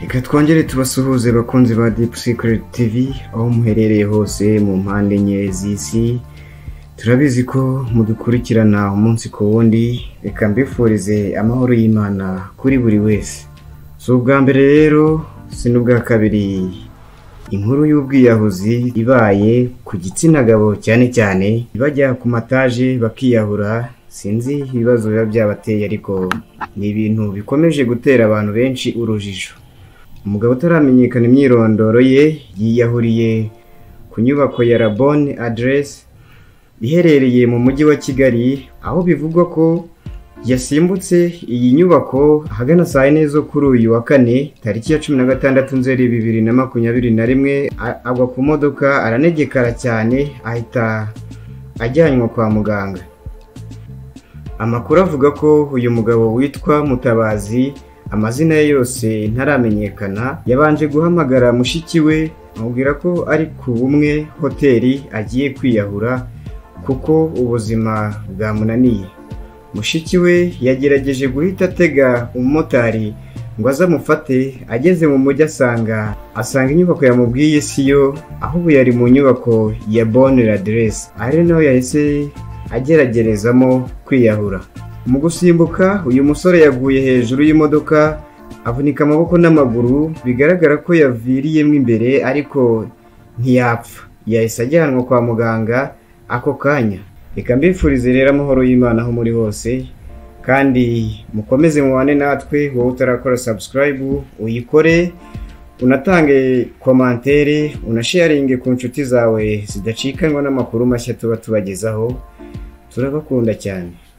Reka twongere tubasuhuze bakunzi ba Deep Secret TV aho muherereye hose mu mpande enye z'isi turabizi ko mudukurikirana umunsi ku wundi reka mbifurize amahoro y'imana kuri buri wese si ubwa mbere rero si n'ubwa kabiri inkuru y'ubwiyahuzi ibaye ku gitsina gabo cyane cyane bajya ku mataje bakiyahura sinzi ibibazo biba byabateye ariko ni ibintu bikomeje gutera abantu benshi urujijo umugabo utaramenyekana imyirondoro ye yiyahuriye ku nyubako ya rabone aderesi iherereye mu mujyi wa kigali aho bivugwa ko yasimbutse iyi nyubako ahagana saa yine zo kuri uyu wa kane tariki ya cumi na gatandatu nzeri bibiri na makumyabiri na rimwe a- agwa ku modoka aranegekara cyane ahita ajyanwa kwa muganga amakuru avuga ko uyu mugabo witwa mutabazi amazina ye yose ntaramenyekana yabanje guhamagara mushiki we amubwira ko ari ku bumwe hoteli agiye kwiyahura kuko ubuzima bwamunaniye mushiki we yagerageje guhita atega umumotari ngo aze amufate ageze mu mujyi asanga asanga inyubako yamubwiye si yo ahubwo yari mu nyubako ya bonera aderesi ari naho yahise ageragerezamo kwiyahura mu gusimbuka uyu musore yaguye hejuru y'imodoka avunika amaboko n'amaguru bigaragara ko yaviriyemo imbere ariko ntiyapfa yahise ajyanwa kwa muganga ako kanya reka mbifurize rero amahoro y'imana aho muri hose kandi mukomeze mubane natwe wowe utarakora sabusikarayibu uyikore unatange komantere unasharinge ku nshuti zawe zidacikanwa n'amakuru mashya tuba tubagezaho turabakunda cyane